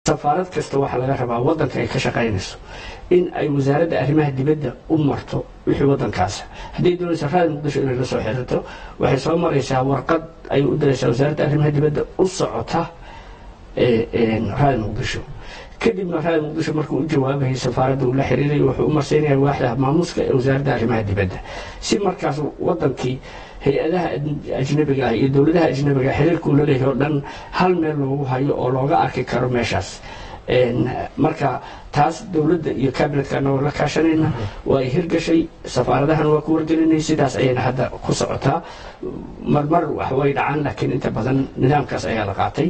safaarad kasta waxaa laga rabaa wadanka ay ka shaqaynayso in ay wasaaradda arrimaha dibadda u marto wixii wadankaas hadday doonaysa raadi muqdisho inay la soo xiriirto waxay soo maraysaa warqad ay u diraysaa wasaaradda arrimaha dibadda u socota raadi muqdisho kadibna raadi muqdisho markuu u jawaabayay safaaradda uu la xiriiray wuxuu u marsiinaya waaxda maamuuska ee wasaaradda arrimaha dibadda si markaas wadankii hay-adaha ajnabiga ah iyo dowladaha ajnabiga xiriirkuu la leeyahay oo dhan hal meel loogu hayo oo looga arki karo meeshaas marka taas dowladda iyo kabinetka anagoo la kaashanayna waa ay hirgashay safaaradahan waa ku wargelinay sidaas ayayna hadda ku socotaa marmar wax way dhacaan laakiin inta badan nidaamkaas ayaa la qaatay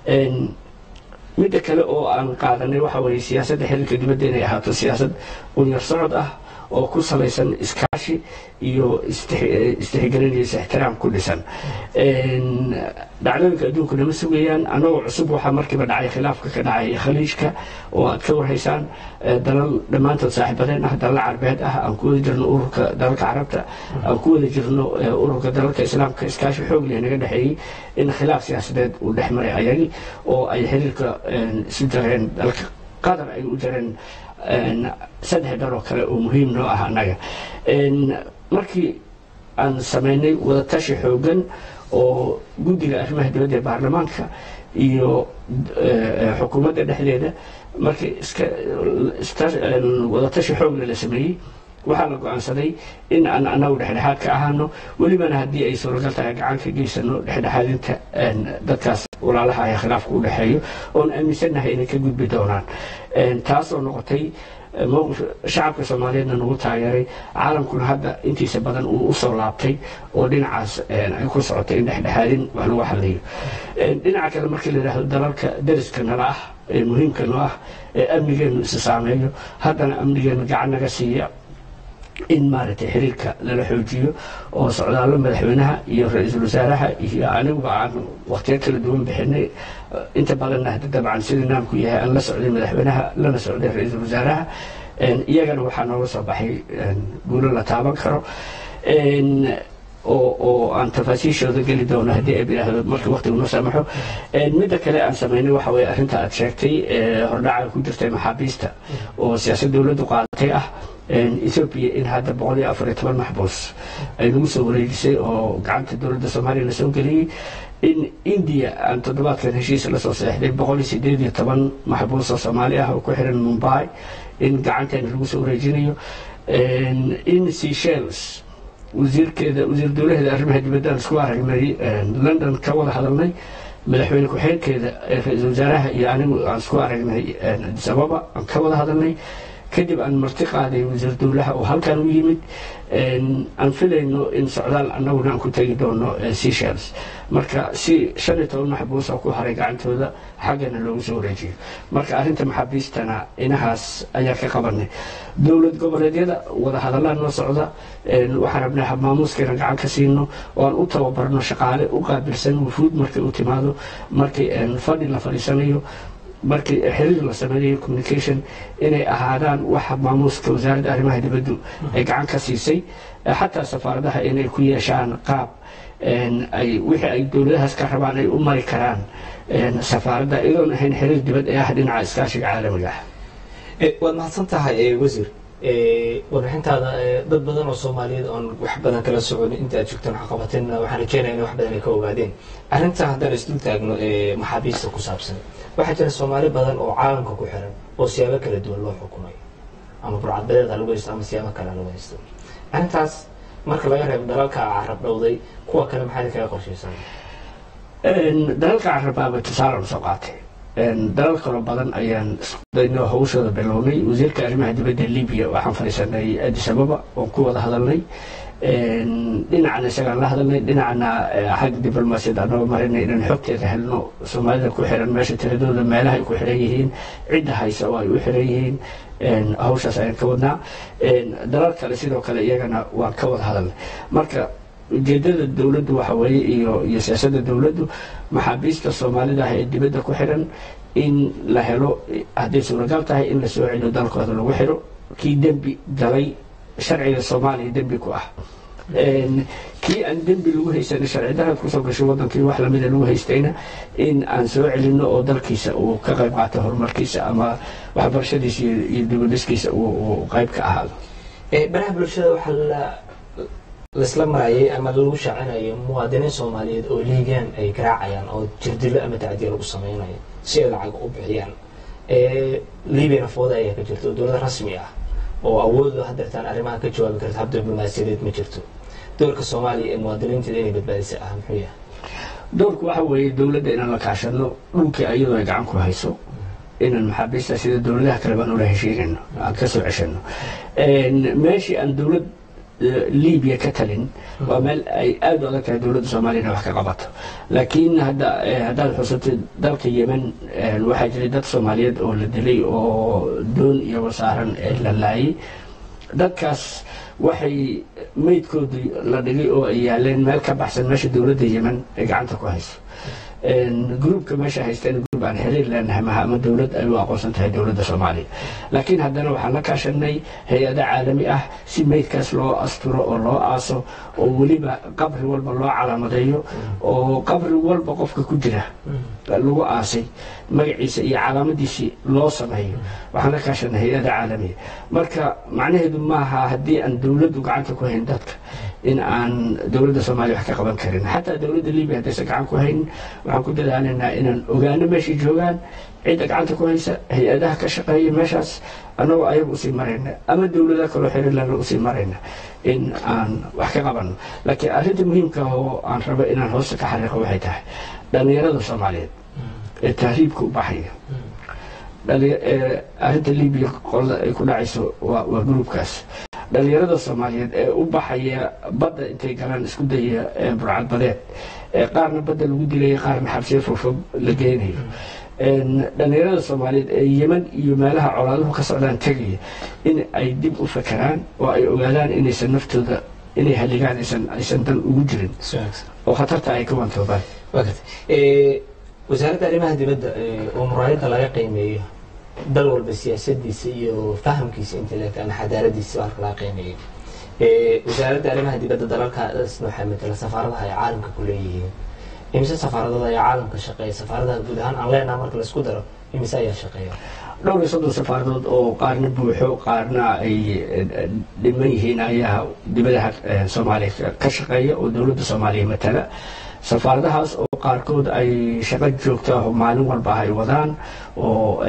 midda kale oo aan qaadanay waxa weeye siyaasadda xiriirka dibadda inay ahaato siyaasad unyar socod ah oo ku salaysan iskaashi iyo istixgelin iyo ixtiraam ku dhisan dhacdooyinka adduunku nama sugayaan anagoo cusub waxaa markiiba dhacay khilaafka ka dhacay khaliijka oo aad ka warhaysaan dalal dhammaantood saaxiibadeen ah dalal carbeed ah aan ku wada jirno ururka dalalka carabta aan ku wada jirno ururka dalalka islaamka iskaashi xoog leh naga dhexeeyey in khilaaf siyaasadeed uu dhex maray ayagii oo ay xiriirka isu jareen dalka qatar ay u jareen saddex dhaloo kale oo muhiim noo ah annaga markii aan samaynay wadatashi xoogan oo guddiga arrimaha dibadda ee baarlamaanka iyo xukuumadda dhexdeeda markii wadatashi xoogle la sameeyey waxaa la go-aansaday in aan annagu dhexdhexaad ka ahaano welibana haddii ay suuragal tahay gacan ka geysano dhexdhexaadinta dadkaas walaalaha ee khilaafka u dhexeeyo oon aaminsannahay inay ka gudbi doonaan taasoo noqotay mowqif shacabka soomaaliyeedna nagu taageeray caalamkuna hadda intiisa badan uu usoo laabtay oo dhinacaas ay ku socotay in dhexdhexaadin wax lagu xaliyo dhinaca kale markii la yidhaahdo dalalka dariska nala ah ee muhiimka noo ah ee amnigeenu isa saameeyo haddana amnigeenu gacan naga siiya in maaragtay xiriirka lala xoojiyo oo socdaallo madaxweynaha iyo ra-iisul wasaaraha iyo aniguba aan wakhtiyo kala duwan bixinay inta badanna hadda dabcan sida naamku yahay aan la socday madaxweynaha lana socday ra-iisul wasaaraha iyagana waxaa nooga soo baxay guulo la taaban karo oo aan tafaasiishooda geli doono haddii ay bidhaahdo markii waqtigu noo saamaxo midda kale aan samaynay waxa weye arrinta aad sheegtay hordhaca ku jirtay maxaabiista oo siyaasad dowladdu qaadatay ah ethoobiya in hadda boqol iyo afar iyo toban maxbuus ay nagu soo wareejisay oo gacanta dowladda soomaaliya la soo geliyey in indiya aan toddobaadkan heshiis lasoo seexday boqol iyo sideed iyo toban maxbuus oo soomaali ah oo ku xiran mumbai in gacanteena lagu soo wareejinayo in seychelles wasiirkeeda wasiir dowlaheeda arrimaha dibadda aan isku aragnay london ka wada hadalnay madaxweyne ku-xigeenkeeda ra-iisul wasaaraha iyo anigu aan isku aragnay addis ababa aan ka wada hadalnay kadib aan marti qaaday wasiir dowlaha oo halkan u yimid aan filayno in socdaal annaguna aan ku tegi doono seychelles marka si shan iyo toban maxbuus oo ku haray gacantooda xaggana loogu soo wareejiyo marka arrinta maxaabiistana inahaas ayaa ka qabanay dowlad goboleedyada wada hadallaan noo socda waxaan rabnaa maamuuskeena gacan ka siino oo aan u tababarno shaqaale u qaabilsan wufuud markay u timaado markii fadhi la fadhiisanayo markii xiriir la sameynayo communication inay ahaadaan waxa maamuuska wasaaradda arrimaha dibaddu ay gacan ka siisay xataa safaaradaha inay ku yeeshaan qaab ay wixii ay dowladahaas ka rabaan ay u mari karaan safaaradda iyadoon ahayn xiriir dibad ee ah dhinaca iskaashiga caalamiga ah waad mahadsan tahay wasiir warbixintaada dad badan oo soomaaliyeed oon wax badan kala socon inta aad joogtaan waxqabateen waxaan rajeynaya in wax badan ay ka ogaadeen arrinta haddaan isdul taagno maxaabiista ku saabsan waxaa jira soomaali badan oo caalamka ku xiran oo siyaabo kala duwan loo xukumay ama burcadbadeed ha lagu haysto ama siyaabo kale ha lagu haysto arrintaas marka laga reebo dalalka carab dhowday kuwa kale maxaad kaga qorshaysan dalalka carabaaba tusaale soo qaatay dalal kaloo badan ayaan iskudaynoo hawshooda bilownay wasiirka arrimaha dibadda libiya waxaan fadhiisanay addis ababa oon ku wada hadalnay dhinacana isagaan la hadalnay dhinacana xagga diblomaasiyadda anoo marinay inaan xogteeda helno soomaalida ku xiran meesha tiradooda meelaha ay ku xiran yihiin cidda haysa oo ay u xiran yihiin hawshaas ayaan ka wadnaa dalal kale sidoo kale iyagana waan ka wada hadalnay marka ujeedada dowladdu waxa weeye iyo iyo siyaasadda dowladdu maxaabiista soomaalida ah ee dibadda ku xiran in la helo hadday suuragal tahay in la soo celiyo dalkooda lagu xiro kii dembi galay sharciga soomaaliya dembi ku ah kii aan dembi lagu haysan sharci darad kusoo gashay wadankii wax lamida lagu haystayna in aan soo celino oo dalkiisa uu ka qayb qaato horumarkiisa ama waxbarashadiisa iyo dibadhiskiisa uu qayb ka ahaado baraha bulshada waxaa la laisla marayay ama lagu shaacinayo muwaadiniin soomaaliyeed oo liigaan ay garaacayaan oo jirdilo ama tacdiya lagu sameynayo si ay lacag u bixiyaan libiana fooda ayaa ka jirta oo dowlad rasmi ah oo awoodda hadeertaan arrimaha ka jawaabi karta hab diblomaasiyadeed ma jirto doorka soomaaliya ee muwaadiniinteeda inay badbaadisa ah muxuu yahay doorku waxa weeye dowladda inaan la kaashano dhulkii ayadoo ay gacan ku hayso inaan maxaabiista sida dowladaha kale baan ula heshiinayno aan ka soo ceshano meeshii aan dowlad libiya ka talin waa meel ay aada u adag tahay dowladda soomaaliya inay wax ka qabato laakiin hadda haddaad xusatay dalka yemen waxaa jiray dad soomaaliyeed oo la dilay oo doon iyo wasaaran la laayay dadkaas waxay meydkoodii la dhigay oo ay yaaleen meel ka baxsan meesha dowladda yemen ay gacanta ku hayso gruubka meesha haysteen gruub aan xiriir leenahay maha ama dowlad ay u aqoonsan tahay dowladda soomaaliya laakiin haddana waxaan la kaashanay hay-ada caalami ah si meydkaas loo asturo oo loo aaso oo weliba qabri walba loo calaamadeeyo oo qabri walba qofka ku jira lagu aasay magaciisa iyo calaamadiisii loo sameeyo waxaan la kaashanay hay-ada caalamiya marka macnaheedu maaha haddii aan dowladdu gacanta ku hayn dadka in aan dowladda soomaaliya wax ka qaban karin xataa dowladda libiya haddaysan gacan ku haynin waxaan ku dadaalaynaa inaan ogaano meeshay joogaan cidda gacanta ku haysa hay-adaha ka shaqeeya meeshaas annagoo ayaga usii marayna ama dowladaha kaloo xiriirlana usii marayna in aan wax ka qabanno laakiin arrinta muhiimka oo aan rabo inaan hoosta ka xariiqo waxay tahay dhallinyarada soomaaliyeed ee tahriibka u baxaya arrinta libiya qolada ay ku dhacayso waa gruubkaas dhalinyarada soomaaliyeed ee u baxaya badda intay galaan isku daya burcad badeed qaarna badda lagu dilaya qaarna xabsiya fogfog la geynayo dhalinyarada soomaaliyeed ee yeman iyo meelaha colaaduhu ka socdaan tegaya in ay dib u fakeraan oo ay ogaadaan inaysan naftooda inay haligaan aysan dan ugu jirin oo khatarta ay ka wantoobaan wasaaradda arrimaha dibadda oo muraayadda laga qiimeeyo dal walba siyaasadiisa iyo fahamkiisa intelect ama xadaaradiisa halka laga qiimeeyo wasaaradda arrimaha dibadda dalalkaas waxaa matala safaaradaha ay caalamka ku leeyihiin imise safaaradood ayaa caalamka shaqeeya safaaradaha guud ahaan aan leenaha marka laisku daro imise ayaa shaqeeya dhowr iyo soddon safaaradood oo qaarna buuxo qaarna ay dhiman yihiin ayaa dibadaha soomaaliya ka shaqeeya oo dowladda soomaaliya matala safaaradahaas oo qaarkood ay shaqo joogta oo maalin walba ay wadaan oo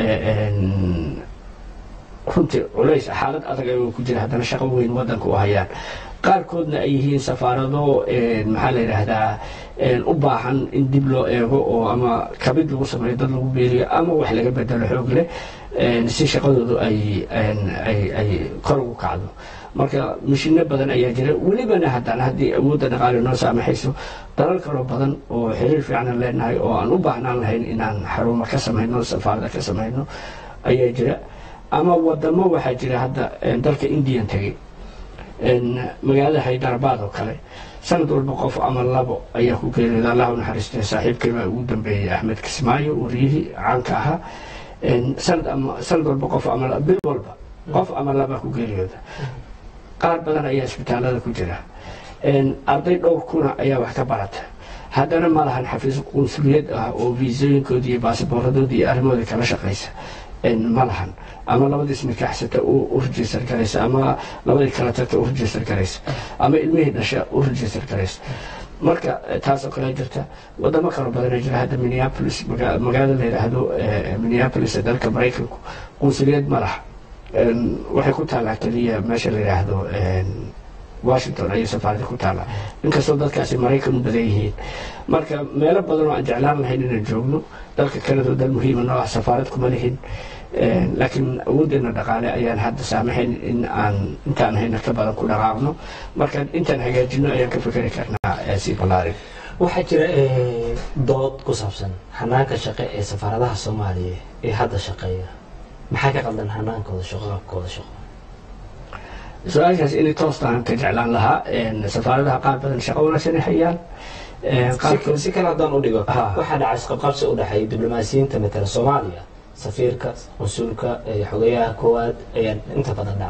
runtii culays xaalad adag ayagoo ku jira haddana shaqo weyn waddanka u hayaan qaarkoodna ay yihiin safaarado maxaa la yidhaahdaa u baahan in dib loo eego oo ama kabid lagu sameeyo dad lagu beeriyo ama wax laga bedelo xoog leh si shaqadoodu ay ay kor ugu kacdo marka mashino badan ayaa jira welibana haddana haddii awoodda dhaqaale noo saamaxayso dalal kaloo badan oo xiriir fiicanan leenahay oo aan u baahnaan lahayn inaan xarumo ka samayno safaarada ka samayno ayaa jira ama wadamo waxaa jira hadda dalka indian tegey magaalada haydarabad oo kale sanad walba qof ama labo ayaa ku geeriyooda allah u naxariistay saaxiibkay baa ugu dambeeyey axmed kismaayo wariyihii caanka ahaa sanad ama sanad walba qof ama bil walba qof ama laba ku geeriyooda qaar badan ayaa isbitaalada ku jira arday dhowr kuna ayaa wax ka barata haddana ma lahan xafiis qunsuliyad ah oo viisooyinkoodi iyo baasabooradoodi iyo arrimooda kala shaqaysa ma lahan ama labadii isnikaaxsata u register garaysa ama labadii kala tagta u register garaysa ama ilmihii dhasha u register garaysa marka taasoo kale jirta wadamo kaloo badana jira hadda minneapolis magaalada la yidhaahdo minneapolis ee dalka maraykanku qunsuliyad ma laha waxay ku taallaa keliya meesha la yidhaahdo washington ayay safaarada ku taallaa inkastoo dadkaasi maraykan u badan yihiin marka meelo badan oo aan jeclaan lahayn inaan joogno dalka kanadoo dal muhiima noo ah safaarad kuma lihin laakiin awooddeena dhaqaale ayaan hadda saamaxayn in aan intaan hayna ka badan ku dhaqaaqno marka intaan hagaajino ayaan ka fikeri karnaa sii ballaarin waxaa jira dood ku saabsan hanaanka shaqe ee safaaradaha soomaaliya ee hadda shaqeeya maxaa ka qaldan hanaankooda shaqo qaabkooda shaqo su-aashaas inay toostaan ka jeclaan lahaa safaaradaha qaar badan shaqo wanaagsan ay hayaan si kale haddaan u dhigo waxaa dhacay isqabqabsi u dhexeeya diblomaasiyiinta matala soomaaliya safiirka mas-uulka xogeyaha koowaad ayaa inta badan dhacda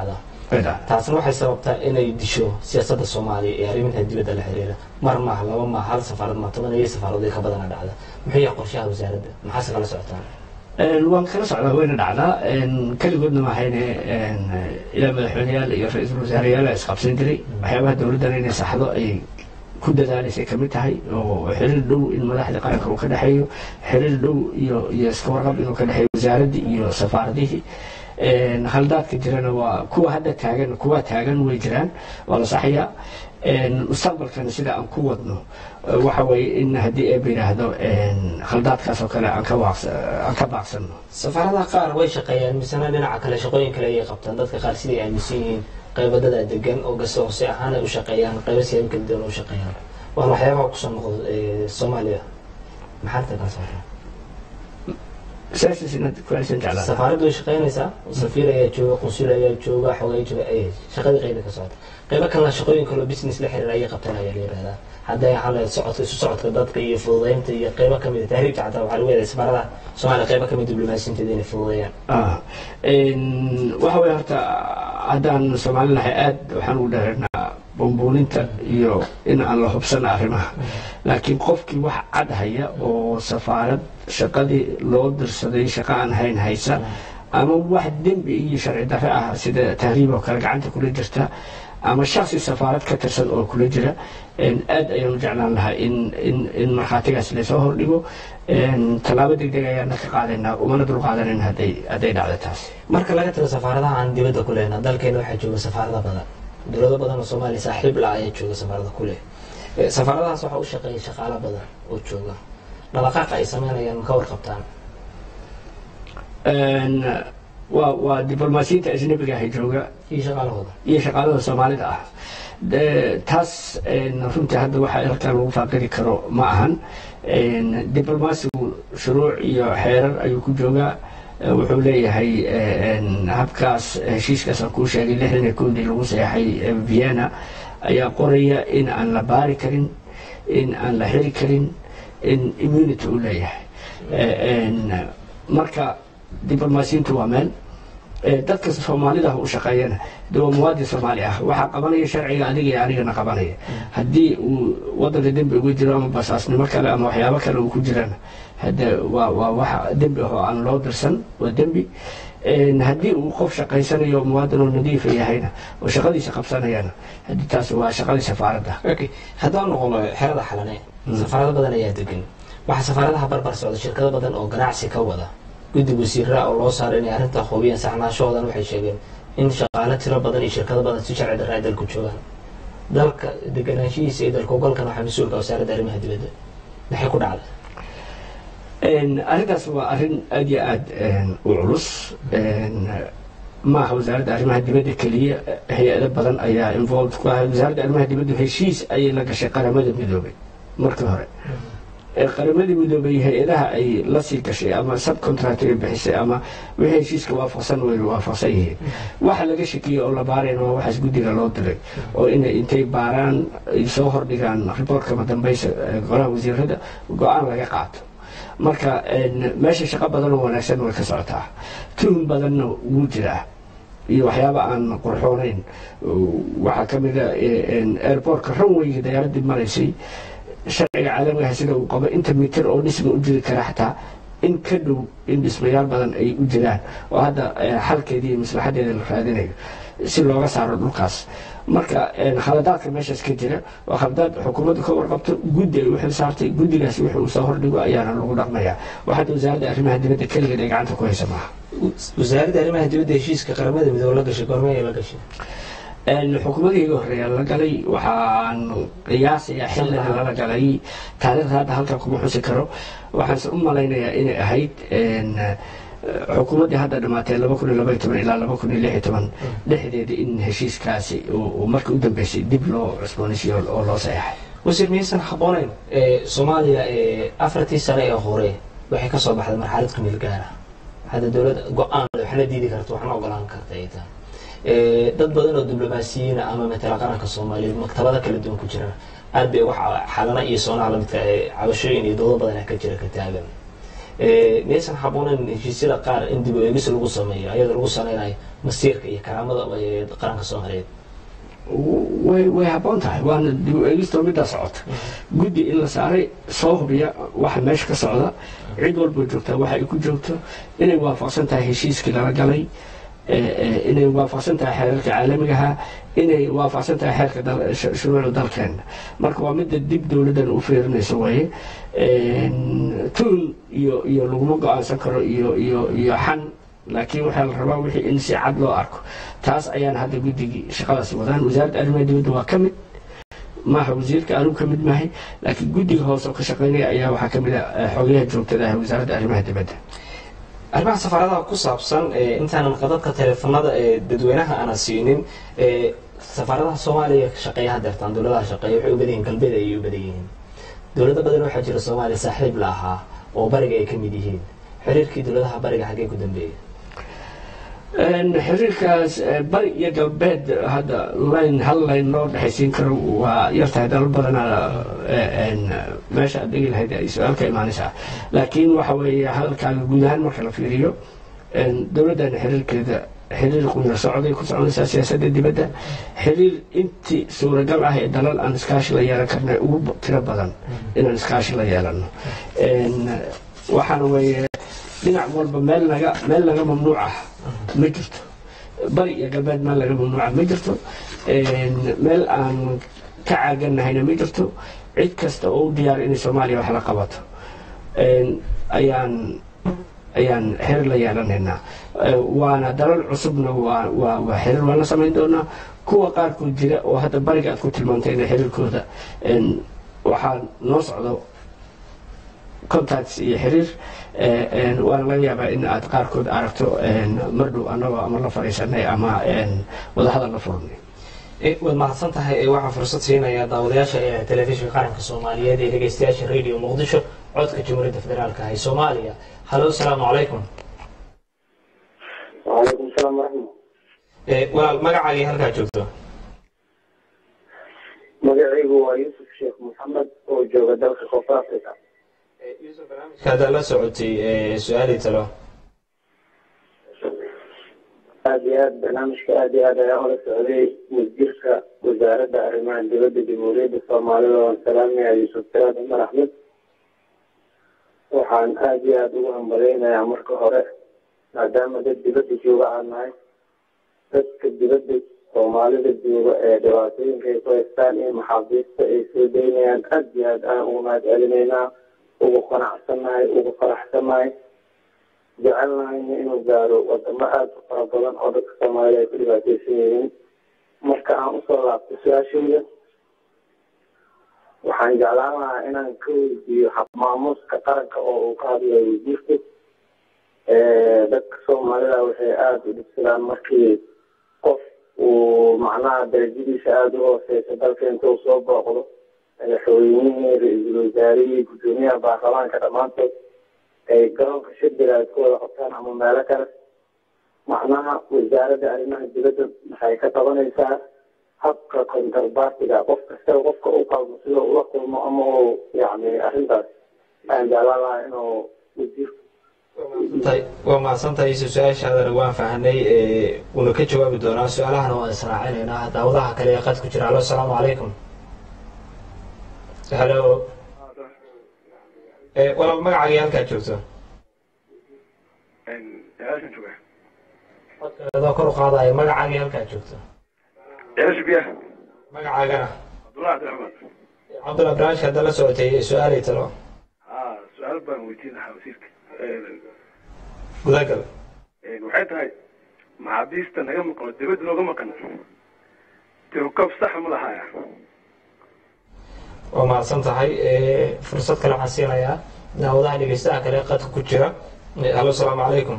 way dhacdaa taasna waxay sababtaa inay disho siyaasadda soomaaliya ee arrimaha dibadda la xiriira mar maaha laba maaha hal safaarad ma toban iyo safaaradood ka badana dhacda muxuu yahay qorshaha wasaaradda maxaase kala socotaan Een, waan kala socdaa wayna dhacdaa Een, keligoodna mahayne een, ilaa madaxweyneyaal iyo ra-iisul wasaareyaal ay isqabsan jiray waxyaabaha dowladdan inay saxdo ay ku dadaalaysay ka mid tahay oo xiriir dhow in madaxda qaranka uu ka dhexeeyo xiriir dhow iyo iyo iska warqab inuu ka dhexeeyo wasaaraddii iyo safaaradihii Een, haldaadka jirana waa kuwa hadda taagan kuwa taagan way jiraan waa la saxayaa Een, mustaqbalkana sida aan ku wadno eh, waxa weeye in haddii eeba yidhaahdo een, khaldaadkaas oo kale aan ka waaqsa- aan ka baaqsanno safaaradaha qaar way shaqeeyaan misena dhinaca kale shaqooyin kale ayay qabtaan dadka qaar siday aaminsan yihiin qaybadada degan oo gase hoose ahaan ay u shaqeeyaan qaybo siyaabo kala duwan u shaqeeyaan waan waxyaabaha kusoo noqdo ee, soomaaliya maxaa inta kala socotaa sidaas inaad ku celisan jeclaa safaaraddu way shaqeynaysaa safiir ayaa jooga qunsul ayaa jooga xogay jooga ay shaqadii qayba ka socota qaybo kalena shaqooyin kaloo business la xiriira ayay qabtaan ayaa la yihahdaa hadday ahaan lahayd socodka isu socodka dadka iyo fududeynta iyo qaybo kamid a tahriibka xataa waxaa lagu yeeday safaaradaha soomaaliya qaybo kamid diblomaasiinteeda inay fududeeyaan Ah, een, waxa weye horta haddaan soomaali nahay aad waxaan ugu dheeraynaa bumbuuninta iyo in aan la hubsana arrimaha laakiin qofkii wax cad haya oo safaarad shaqadii loo dirsaday shaqo aan hayn haysa ama wax dembi iyo sharci darre ah sida tahriib oo kale gacanta kula jirta ama shaksi safaarad ka tirsan oo kula jira een, aad ayaan u jeclaan lahaa in in in markhaatigaas lasoo hordhigo een, tallaabo degdeg ayaana ka qaadaynaa umana dul qaadanan hadday hadday dhacdo taas marka laga tago safaaradaha aan dibadda ku lehna dalkeena waxaa jooga safaarada badan dowlado badan oo soomaaliya saaxiib la ayaa jooga safaarada ku leh Eh, safaaradahaas waxaa u shaqeeya shaqaalo badan oo jooga dhaqdhaqaaqa ay sameynayaan ma ka warqabtaan Een, waa waa diblomaasiyiinta ajnabiga ahi jooga iyo shaqaalahooda iyo shaqaalada soomaalida ah De- taas een, runtii hadda waxa halkan lagu faaqidi karo ma ahan Een, diblomaasigu shuruuc iyo xeerar ayuu ku joogaa Eh, wuxuu leeyahay eh, een, habkaas heshiiskaas aan kuu sheegay lixdan iyo kowdii lagu seexay eh, vienna ayaa qoraya in aan la baari karin in aan la xiri karin in immunity uu leeyahay Eh, een, marka diblomaasiyiintu waa meel Eh, dadka soomaalida u shaqeeyana de waa muwaadin soomaali ah waxaa qabanaya sharciga adiga iyo anigana qabanaya haddii uu wadanka dembi ugu jiro ama basaasnimo kale ama waxyaabo kale uu ku jirana hade waa waa wax dembi ah oo aan loo dirsan waa dembi Een, haddii uu qof shaqaysanayo muwaadin oo nadiifa yahayna oo shaqadiisa qabsanayana haddii taas waa shaqadii safaaradda okay haddaan noqono xerada xalane safaarado badan ayaa degan waxaa safaaradaha barbar socda shirkado badan oo ganacsi ka wada guddi wasiiraa oo loo saaray inay arrintaa hubiyaan saxnaashahoodan waxay sheegeen in shaqaale tiro badan iyo shirkado badan si sharci darra ay dalku joogaan dalka deganaanshihiisa iyo dalka ogolkan waxaa mas-uulka wasaaradda arrimaha dibadda maxay ku dhacday Een, arrintaas waa arrin aad iyo aad een, u culus Een, maaha wasaaradda arrimaha dibadda keliya hay-ado badan ayaa involved ku ah wasaaradda arrimaha dibadda heshiis ayay la gashay qaramada midoobay markii hore ee qaramadii midoobay hay-adaha ay la sii gashay ama subcontract ay bixisay ama wixii heshiiska waafaqsan way waafaqsan yihiin waxa laga shakiyey oo la baarayna waa waxaas guddiga loo diray oo inay intay baaraan ay soo hordhigaan riboortka madambaysa ee golaha wasiirada go-aan laga qaato marka een, meesha shaqo badan oo wanaagsan way ka socotaa tuhun badanna wuu jiraa iyo waxyaaba aan qurxoonayn waxaa ka mid a een, airportka runwayga diyaaradii maraysay sharciga caalamigaha sida uu qabo inta mitir oo dhisma u jiri kara xataa in ka dhow in dhismayaal badan ay u jiraan oo hadda eh, xalkeedii iyo maslaxadeeda la raadinayo si looga saaro dhulkaas marka een, khaladaadka meeshaas ka jira waa khaladaad xukuumaddu ka warqabto guddi ay u xil saartay guddigaasi wixii uu soo hordhigo ayaana lagu dhaqmayaa waxaad wasaaradda arrimaha dibadda keligeed ay gacanta ku haysa maaha wasaaradda arrimaha dibadda heshiiska qaramada midoobe la gashay goormee ay la gashay Een, xukuumadii iga horreeya la galay waxaan qiyaasayaa xilliga lala galay taariikhda hadda halkan kuma xusi karo waxaanse u malaynayaa inay ahayd een, eh, xukuumaddii hadda dhamaatay laba kun iyo laba iyo toban ilaa laba kun iyo lix iyo toban dhexdeeda in heshiiskaasi uu uu markii u dambeysay dib loo cusboonaysiiyo oo loo saxeexay wasiir miyaysan habboonayn ee soomaaliya ee afartii sane ee hore waxay ka soo baxday marxalad ku meel gaara hadda dowladda go-aan waxna diidi karta waxna ogolaan karta ay tahay Ee, dad badan oo diblomaasiyiina ama matala qaranka soomaaliyeed maktabada kala duwan ku jira aad bay wax xalana iyo soonaha lamidka ee cabashooyin iyo doodo badan ka jira ka taagan miyaysan haboonayn heshiisyada qaar in dib u eegis lagu sameeyo ayadoo lagu saleynayo masiirka iyo karaamada qaranka soomaaliyeed way way habboon tahay waana dib u eegistoo middaa socota guddi in la saaray soo hubiya waxa meesha ka socda cid walba joogtaa waxa ay ku joogto inay waafaqsan tahay heshiiskii lala galay inay waafaqsan tahay xeerarka caalamigaha inay waafaqsan tahay xeerka shuruucda dalkeena marka waa midda dib dowladdan u fiirinayso waye tuun iyo iyo laguma go-aansan karo iyo iyo iyo xan laakiin waxaa la rabaa wixii in si cad loo arko taas ayaan hadda guddigii shaqadaasi wadaan wasaaradda arrimaha dibadda waa ka mid maaha wasiirka anugu ka mid maahay laakiin guddiga hoose oo ka shaqeynaya ayaa waxaa ka mid a xogayaha joogtada ah wasaaradda arrimaha dibadda arrimaha safaaradaha ku saabsan intaanan qadadka teleefanada ee dadweynaha aana siinin safaaradaha soomaaliya shaqeeya hadeertaan dowladaha shaqeeya waxay u badan yihiin galbeed ayay u badan yihiin dowlado badan waxaa jira soomaaliya saaxiib la ahaa oo bariga ay ka mid yihiin xiriirkii dowladaha bariga xaggee ku dambeeyay xiriirkaas bari iyo galbeed hadda layn hal layn loo dhexaysiin karo waa yartahay dalal badana meesha aad dhegi lahayd ay su-aal ka imaanaysaa laakiin waxa weeye hadalkaaga guud ahaan marka la fiiriyo dowladdan xiriirkeeda xiriir quyar socday ku soconaysaa siyaasadda dibadda xiriir intii suuragal ah ee dalal aan iskaashi la yeelan karna ugu tiro badan inaan iskaashi la yeelano waxaana weeye dhinac walba meel naga meel naga mamnuuc ah ma jirto bari iyo galbeed meel laga mamnuuca ma jirto meel aan ka caaganahayna ma jirto cid kasta oo u diyaara inay soomaaliya wax la qabato ayaan ayaan xiriir la yeelanaynaa waana dalal cusubna waa waa waa xiriir waan la samayn doonaa kuwa qaarkood jira oo hadda bariga aad ku tilmaantayna xiriirkooda waxaa noo socdo contacts iyo xiriir waana laga yaabaa in aad qaarkood aragto mardhow annagoo ama la fadhiisanay ama wadahadal la furnay waad mahadsan tahay waxaa fursad siinaya daawadayaasha ee telefishinka qaranka soomaaliyeed ee dhegeystayaasha radio muqdisho codka jamhuuriyadda federaalka ah ee soomaaliya halo asalaamu calaykum وعليكم السلام ورحمة walaal magacaagii halkaa joogto magacaygu waa yuusuf sheekh maxamed oo jooga dalka koonfur africa haddaa la socotay su-aalii talo aad iyo aad barnaamijka aad iyo aad ayaa ula socday wasiirka wasaaradda arrimaha dibadda jamhuuriyadda soomaalida waan salaamaya yuusuf siraad cumar axmed waxaan aad iyo aada ugu hambaleynayaa marka hore maadaama dad dibadda jooga aan nahay dadka dibadda soomaalida jooga ee dhibaatooyinka ay ku haystaan iyo maxaabiista ay soo daynayaan aad iyo aad aan ugu mahad celinaynaa ugu qanacsannahay ugu faraxsannahay jecelnahayna inuu gaaro wadamo aada u fara badan oo dadka soomaalida ay ku dhibaateysan yihiin marka aan usoo laabto su-aashayda waxaan jeclaan lahaa inaan ka weydiiyo xabmaamuuska qaranka oo uu ka hadlayo wasiirka dadka soomaalida waxay aada u dhibsadaan markii qof uu macnaha darajadiisa aada u hooseysa dalka intuu soo booqdo madaxweynihii ra-iisul wasaarihii guddoomiyaha baarlamaanka dhammaantood ay garoonka shirbiga ay ku wada qabtaan ama meelo kale macnaha wasaaradda arrimaha dibadda waxay ka qabanaysaa habka kontarbartiga qof kastaba qofka u qalmo sida ula kulmo ama uu yani arrintaas aan jeclaan lahaa inuu wasiirku waa mahadsantahay yuusuf su-aashaadana waan fahanay uuna ka jawaabi doonaa su-aalahana waan israacinaynaa daawadaha kale ee qad ku jira halo asalaamu calaykum halo walaal magacaagii halkaad joogto adoo kor u qaadayo magacaagii halkaad joogto magacaagana cabdulla barnaamijka hadda la socotay su-aalay talo su-aal baan weydiin lahaa wasiirka gudagal waxay tahay maxaabiista naga maqan oo dibadda looga maqan tirukab sax ma lahaya waa mahadsan tahay fursad kale waxaan siinayaa daawadaha dhegeystaha kale qadka ku jira halo asalaamu calaykum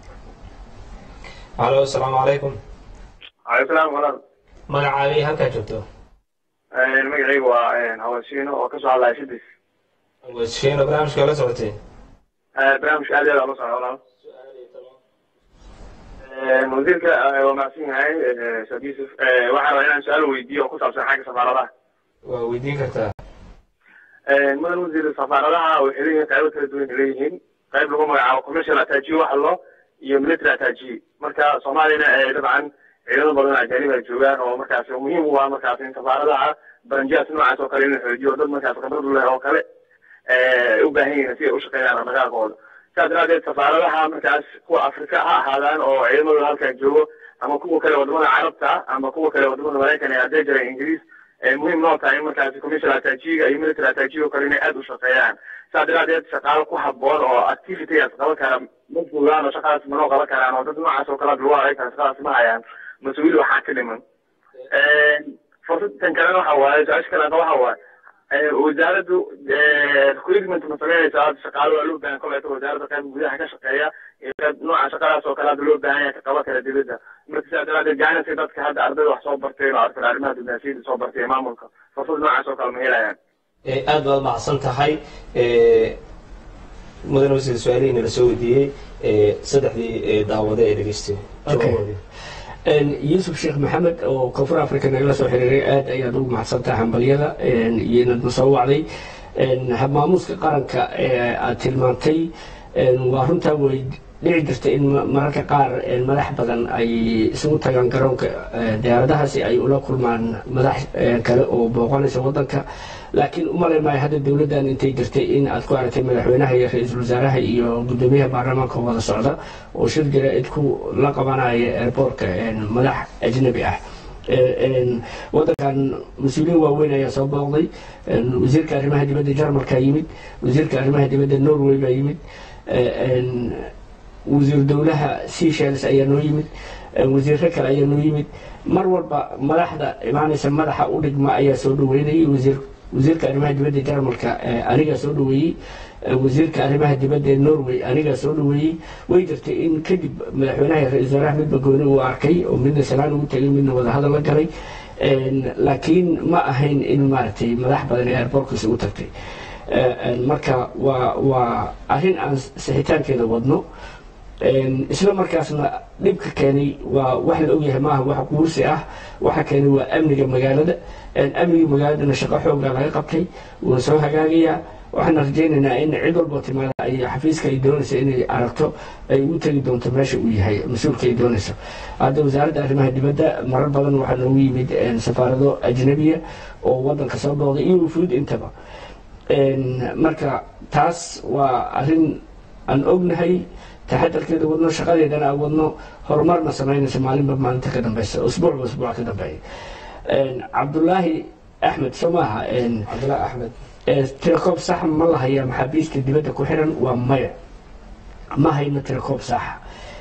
halo asalaamu calaykum calaykum salaam walaal magacaagii halkaa joogto magacaygu waa hawashiino oo kasoo hadlaya shidis washiino barnaamijka la socotay barnaamijka aad iyo aad ula socda walaal wasiirka waa mahadsan yahay sheekh yuusuf waxaan rabaa inaan su-aal weydiiyo oo ku saabsan xagga safaaradaha waa weydiin kartaa mudan wasiir safaaradaha waxay leeyihiin qaybo kala duwan ay leeyihiin qayb lagu magacaabo commercial attajiye waxa loo iyo military attajiye marka soomaaliyana dabcan ciidamo badan ajaanib ay joogaan oo markaas muhiim u ah markaas in safaaradaha baranjiyaas noocaas oo kale in la xoojiyo dad markaas khibrad leh oo kale u baahan yihiin si ay u shaqeeyaan dhaqdhaqaaqooda saas daraadeed safaaradaha markaas kuwa afrika ha ahaadaan oo ciidamadooda halkaa joogo ama kuwa kale wadamada carabta ama kuwa kale wadamada maraykan ee haddee jira ingiriis muhiim noo tahay in markaas commercial attajiga iyo military attajiga oo kale inay aada u shaqeeyaan saas daraadeed shaqaalo ku haboon oo activitygaas qaban kara ma joogaan oo shaqadaas manoo qaban karaan oo dad noocaas oo kale lagu aragtaa shaqadaas ma hayaan mas-uuli waxaa ka dhiman fursadan kalena waxa waaye su-aasha kale waxa waaye wasaaraddu recruitment ma sameynaysa hadda shaqaalo waa loo baahan koleeto wasaaradda qayb gudaha ka shaqeeya iyo qayb nooca shaqadaas oo kale hadda loo baahan yahay ka qaban kara dibadda marka sidaa daraadeed gacanasi dadka hadda ardayda wax soo barteen oo arkada arrimaha dibnaasiyada soo bartay ee maamulka fursad noocaas oo kale ma helayaan aad baad macadsan tahay mudane wasiir su-aalihiina la soo weydiiyey saddexdii daawade ee dhegeystay jawaaboodii yuusuf sheekh maxamed oo koonfur africa nagala soo xiriiray aad ayaad ugu mahadsantahay hambalyada iyo inaad na soo wacday habmaamuuska qaranka ee aad tilmaantay waa runtaa way dhici jirta in mararka qaar madax badan ay isugu tagaan garoonka diyaaradaha si ay ula kulmaan madax kale oo booqanaysa wadanka laakiin umalay maayo hadda dowladdan intay jirtay in aad ku aragtay madaxweynaha iyo ra-iisul wasaaraha iyo gudoomiyaha baarlamaanka wada socda oo shir jira-id ku la qabanaya airboortka madax ajnabi ah wadankan mas-uuliyiin waaweyn ayaa soo booqday wasiirka arrimaha dibadda jarmalka yimid wasiirka arrimaha dibadda norway baa yimid wasiir dowlaha seychelles ayaa noo yimid wasiiro kale ayaa noo yimid mar walba madaxda imaanaysa madaxa u dhigma ayaa soo dhaweynayay wasiir wasiirka arrimaha dibadda jarmalka anigaa soo dhaweeyey wasiirka arrimaha dibadda ee norway anigaa soo dhaweeyey way jirtay in kadib madaxweynaha iyo ra-isul wasaaraha midba gooni uu arkay oo midna salaan ugu tegay midna wadahadal la galay laakiin ma ahayn in maaragtay madax badan ee airbortka isugu tagtay marka waa waa arrin aan sixitaankeeda wadno isla markaasna dhibka keenay waa wax la ogyahay maaha wax guursi ah waxa keenay waa amniga magaalada amniga magaaladana shaqo xoogaa laga qabtay wuuna soo hagaagayaa waxaan rajaynaynaa in cid walboo timaada ay xafiiska ay doonaysa inay aragto ay u tegi doonto meesha uu yahay mas-uulka ay doonayso hadda wasaaradda arrimaha dibadda marar badan waxaa noogu yimid safaarado ajnabiya oo wadanka soo booqday iyo wufuud intaba marka taas waa arrin aan ognahay taxadarkeeda wadno shaqadeedana aan wadno horumarna samaynaysa maalinba maalinta ka dambeysa usbuucba usbuuca ka dambeeya cabdulaahi axmed soo maaha cabdulaahi axmed tirakoob sax ma la hayaa maxaabiista dibadda ku xiran waa maya ma hayno tirakoob saxa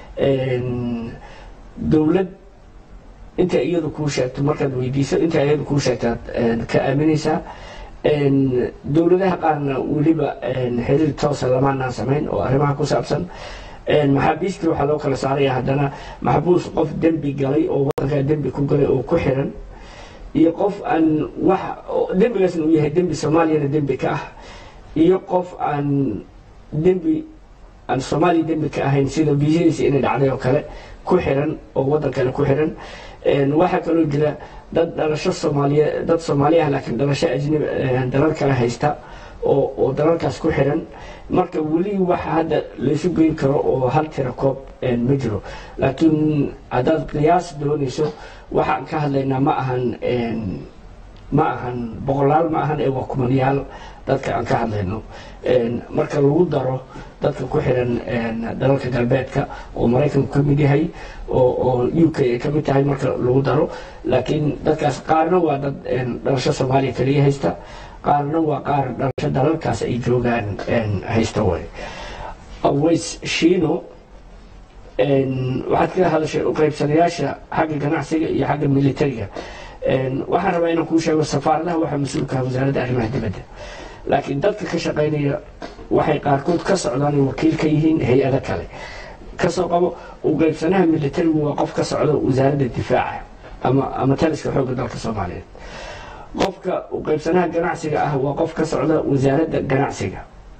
dowlad inta iyadu kuu sheegto markaad weydiiso inta iyadu kuu sheegtaad ka aaminaysaa dowladaha qaarna weliba xiriir toosa lamaanaan samayn oo arrimaha ku saabsan maxaabiistii waxaa loo kala saaraya haddana maxbuus qof dembi galay oo wadankaa dembi ku galay oo ku xiran iyo qof aan wax dembigaasna uu yahay dembi soomaaliyana dembi ka ah iyo qof aan dembi aan soomaaliya dembi ka ahayn sida biisadiisa inay dhacday oo kale ku xiran oo wadan kale ku xiran waxaa kaloo jira dad dhalasho soomaaliye dad soomaaliya ah laakiin dhalasho ajnabi dalal kale haysta oo oo dalalkaas ku xiran marka weli waxa hadda laysu geyn karo oo hal tira koob ma jiro laakiin haddaad qiyaas doonayso waxaan ka hadlaynaa ma ahan ma ahan boqolaal ma ahan ee waa kumanayaal dadka aan ka hadlayno marka lagu daro dadka ku xiran dalalka galbeedka oo maraykanku ka mid yahay oo u k ay ka mid tahay marka lagu daro laakiin dadkaas qaarna waa dad dhalasho soomaaliya kaliya haysta qaarna waa qaar dhalasho dalalkaas ay joogaan haysta way aways shiino waxaad ka hadashay u qaybsanayaasha xagga ganacsiga iyo xagga militariga waxaan rabaa inaan kuu sheego safaaradaha waxaa mas-uulka ah wasaaradda arrimaha dibadda laakiin dadka ka shaqaynaya waxay qaarkood ka socdaan wakiil ka yihiin hay-ado kale kasoo qabo u qaybsanaha militarigu waa qof ka socda wasaaradda difaaca ama ama taliska xoogga dalka soomaaliyeed qofka u qaybsanaha ganacsiga ah waa qof ka socda wasaaradda ganacsiga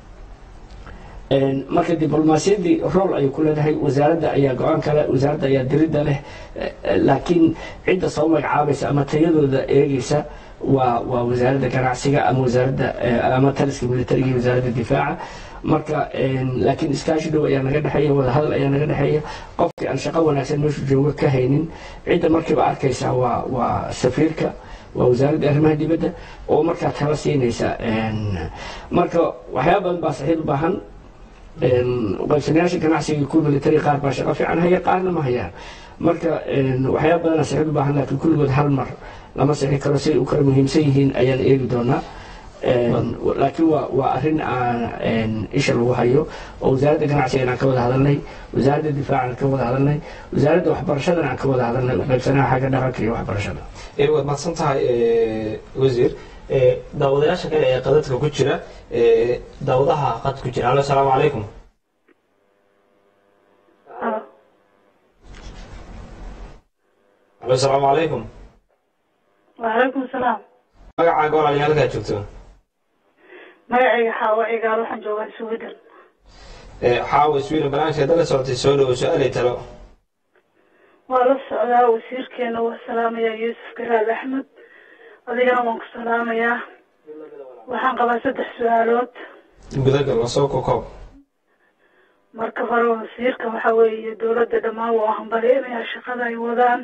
marka diblomaasiyaddii rool ayay ku leedahay wasaaradda ayaa go-aan kale wasaaradda ayaa diridda leh laakiin cidda soo magacaabaysa ama tayadooda eegeysa waa waa wasaaradda ganacsiga ama wasaaradda ama taliska militariga iyo wasaaradda difaaca marka laakiin iskaashi dhow ayaa naga dhexeeya wadahadal ayaa naga dhexeeya qofkii aan shaqo wanaagsan meeshu jooga ka haynin cidda markiiba arkaysa waa waa safiirka waa wasaaradda arrimaha dibadda oo markaa tala siinaysa marka waxyaaba badan baa saxiid u baahan qaybsanayaasha ganacsiga kuwa military qaar baa shaqo fiican haya qaarna ma hayaan marka waxyaaba badana saxiid u baahan laakiin kulligood hal mar lama sixi karo siay u kala muhiimsan yihiin ayaan eegi doonaa laakiin waa waa arrin aan isha lagu hayo oo wasaaradda ganacsigan aan ka wada hadalnay wasaaradda difaacan ka wada hadalnay wasaaradda waxbarashadana aan ka wada hadalnay qaybsanaha xagga dhaqanka iyo waxbarashada waad mahadsan tahay wasiir daawadayaasha kale ee qadadka ku jira daawadaha qad ku jira alo asalaamu calaykum alo asalaamu calaykum وعليكم السلام magacaaga walaaliya halkaa joogto magacayga xaawa cigaal waxaan joogaa sweden xaawa sweden barnaamijka la socotay soo dhowo su-aalay talo waa la socdaa wasiirkeena waa salaamayaa yuusuf garaad axmed adigana waan ku salaamayaa waxaan qabaa saddex su-aalood gudagal waa soo kokoob marka hore wasiirka waxa weeye dowladda dhammaan waa hambalyeynaya shaqada ay wadaan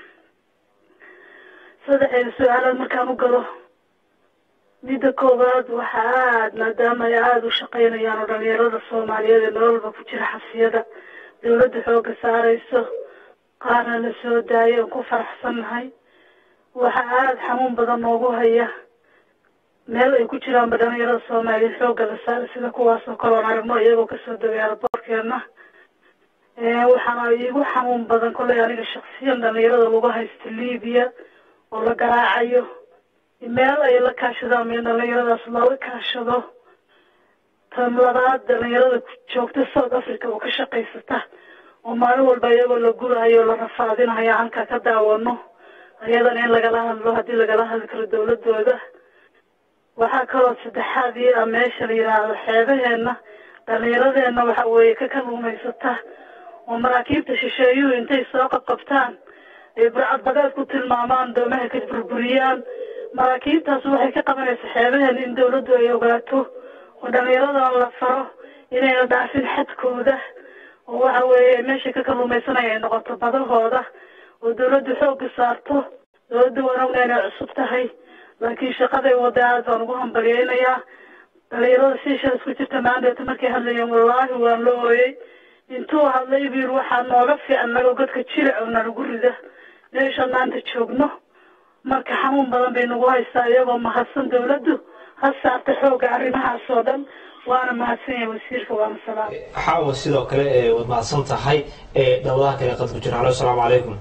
saddexeeda su-aalood markaan u galo midda koowaad waxa aad maadaama ay aada u shaqaynayaan oo dhalinyarada soomaaliyeed ee nololba ku jira xabsiyada dowladda xooga saarayso qaarna la soo daayay oon ku faraxsannahay waxa aada xanuun badan noogu haya meel ay ku jiraanba dhalinyarada soomaaliyeed xooga la saaray sida kuwaas oo kale oon aragno iyagoo kasoo degay airboortkeena waxaana iigu xanuun badan kolley aniga shaksiyan dhalinyarada lagu haysto libiya oo la garaacayo meel ay la kaashadaan meel dhalinyaradaas looga kaashado tan labaad dhalinyarada joogta south africa oo ka shaqaysata oo maalin walba iyagoo la gurayo la rafaadinayo halka ka daawano ayadana in lagala hadlo haddii lagala hadli karo dawladooda waxaa kaloo saddexaad ii ah meesha la yidhaahdo xeebaheena dhalinyaradeenna waxa weeye ka kaluumaysata oo maraakiibta shisheeyuhu intay soo qabqabtaan ay burcad badeed ku tilmaamaan doomaha ka burburiyaan maraakiibtaas waxay ka qabanaysaa xeebaheena in dawladdu ay ogaato oo dhallinyaradan la faro inayna dhaafin xadkooda oo waxa weeye meesha ka kaluumaysanaya ay noqoto badahooda oo dawladdu xoogga saarto dawladda waan ogna inay cusub tahay laakiin shaqaday wada aad baan ugu hambalyeynayaa dhalinyarada siisha isku jirta maandeeta markay hadlayeen wallaahi waan la ooyey intuu hadlay buu yiri waxaa nooga fiican nago godka jiric oo nalagu rida meeshaan maanta joogno marka xanuun badan bay nagu haystaa iyagoo mahadsan dawladdu ha saarta xooga arrimahaas oo dhan waana mahadsan yahay wasiirka waana salaam xaawa sidoo kale ee waad mahadsan tahay ee dawadaha kale qad ku jira halo asalaamu calaykum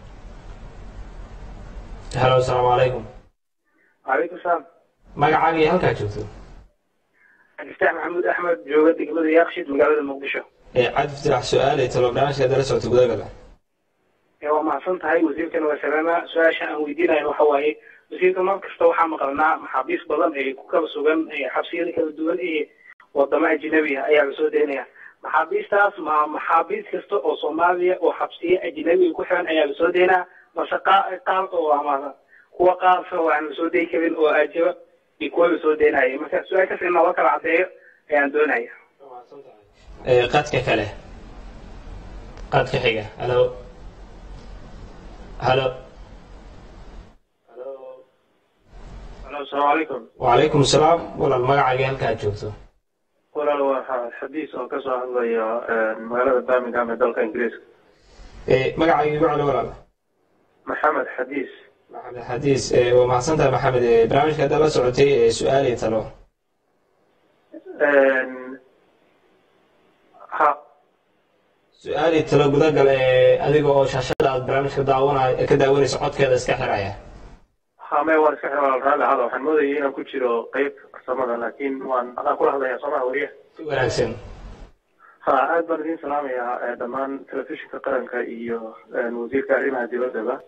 halo asalaamu calaykum calaykum salaam magacaaga iyo halkaa joogto cabdiftaax maxamuud axmed jooga degmada yaaqshid magaalada muqdisho ee cabdi fitirax su-aalay talo barnaamijka dala socota gudagala ee waa mahadsan tahay wasiirkana waa salaama su-aasha aan weydiinayo waxa waaye wasiirka mar kasta waxaa maqalnaa maxaabiis badan ee ku kala sugan ee xabsiyada kala duwan ee wadamo ajnabi ah ayaa lasoo daynaya maxaabiistaas ma maxaabiis kasta oo soomaaliya oo xabsiye ajnabi ku xiran ayaa lasoo daynaa mase qaar oo ama kuwa qaarka oo aan lasoo dayi karin oo ajaba iyo kuwa lasoo daynaya marka su-aashaas in looga kala cadeeyo ayaan doonaya qadka kale qadka xiga halo halo alo asalaamu calaykum wacalaykum asalaam walaal magacaaga halkaa joogto walaal waa xadiis oo kasoo hadlaya magaalada birmingham ee dalka ingiriiska magacaaga igu celi walaal maxamed xadiis maxamed xadiis waa mahadsan tahay maxamed barnaamijka hadda la socotay ee su-aal iyo talo ha su-aal iyo talo gudagal ee adiga oo shaashada aad barnaamijka daawanay ka daawanayso codkeeda iska xiraya hame waan iska xiran raalli hada waxaan moodayay inaan ku jiro qeyb farsamada laakiin waan adaan kula hadlaya soomaha wariya si wanaagsan ha aad baan idin salaamayaa dhammaan telefishinka qaranka iyo wasiirka arrimaha dibaddaba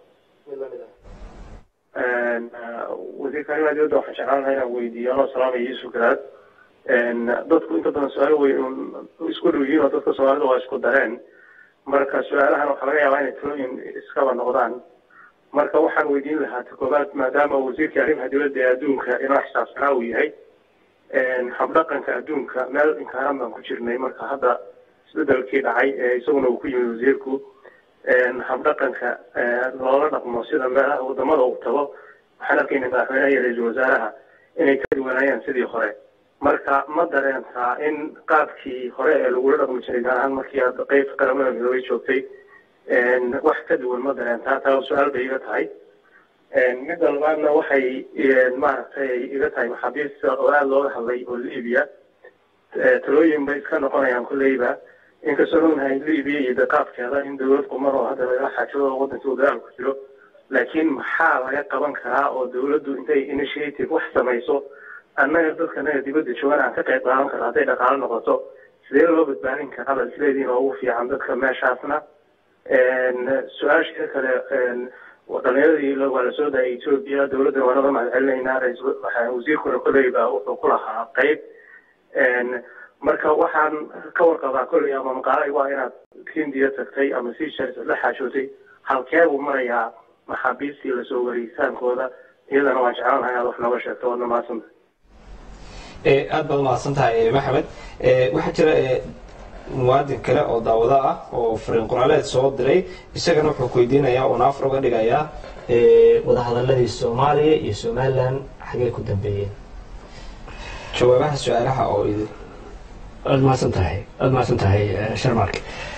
wasiirka arrimaha dibadda waxaan jeclaan lahaa inaan weydiiyo anoo salaamaya yuusuf garaad dadku inta badan su-aalo wey isku dhow yihiin oo dadka soomaalida waa isku dareen marka su-aalahan waxaa laga yaabaa inay talooyin iskaba noqdaan marka waxaan weydiin lahaa ta koobaad maadaama wasiirkii arrimaha dibadda ee adduunka inoo xisaabsanaa uu yahay habdhaqanka adduunka meel inkaaran baan ku jirnay marka hadda isbedelkii dhacay isaguna uu ku yimid wasiirku habdhaqanka loola dhaqmo sida meelaha wadamada uu tago waxaan arkayna madaxweynaha iyo ra-iisul wasaaraha inay ka duwanaayaan sidii hore marka ma dareentaa in qaabkii hore ee lagula dhaqmi jiray gaar ahaan markii aad qeybta qaramada midoobay joogtay wax ka duwan ma dareentaa taa su-aal bay iga tahay midda labaadna waxay maaragtay iga tahay maxaabiista oo aada looga hadlay oo libiya talooyin bay iska noqonayaan kolleyba inkastoo ognahay libiya iyo daqaabkeeda in dowlad qumar oo hadda lagala xaajado oo waddanka dagaal ku jiro laakiin maxaa laga qaban karaa oo dowladdu intay initiative wax samayso annaga dadka naga dibadda joogan aan ka qayb qaadan karno hadday dhaqaalo noqoto sidee loo badbaadin karaa bal isleediin oo ugu fiican dadka meeshaasna su-aasha kale dhalinyaradii waa la soo daayay etoobiya dowladda waa naga mahad celinaynaa wasiirkuna kolleyba wuxuu ku lahaa qeyb marka waxaan ka warqabaa kolley ama maqaalay waa inaad hindiya tagtay ama seashels la xaajootay halkee buu marayaa maxaabiistii lasoo wareegitaankooda iyadana waan jeclaan lahaa inaad wax nooga sheegto waadna mahadsanta aad baad umahadsan tahay maxamed waxaa jira muwaadin kale oo daawado ah oo fariin qoraaleed soo diray isagana wuxuu ku weydiinayaa oo naafar uga dhigayaa wadahadaladii soomaaliya iyo somalilan xagee ku dambeeyeen jawaabaha su-aalaha oo idin aada mahadsan tahay aada mahadsan tahay sharmark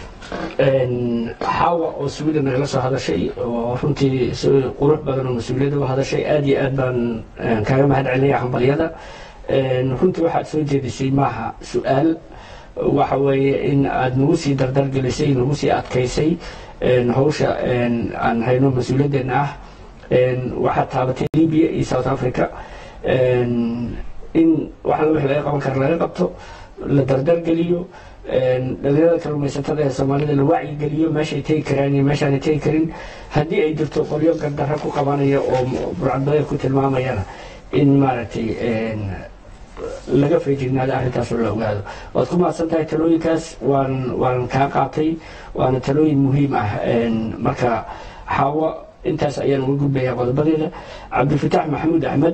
xaawa oo sweden nagala soo hadashay oo runtii si qurux badan oo mas-uuliyadda u hadashay aada iyo aad baan kaaga mahad celinaya hambalyada runtii waxaad soo jeedisay maaha su-aal waxa weeye in aada nagu sii dardargelisay nagu sii adkaysay hawsha aan hayno mas-uuliyaddeena ah waxaad taabatay libya iyo south africa in waxala wixii laga qaban kara laga qabto la dardargeliyo dhalinyarada kalluumaysatada ee soomaalida la wacyigeliyo meeshay tegi karaan iyo meeshaanay tegi karin haddii ay jirto qolyo gardarra ku qabanaya oo burcadbadeed ku tilmaamayana in maaragtay laga feejignaado arrintaas oo la ogaado waad ku mahadsan tahay talooyinkaas waan waan kaa qaatay waana talooyin muhiim ah marka xaawo intaas ayaan uga gudbayaa qodobadeeda cabdilfataax maxamuud axmed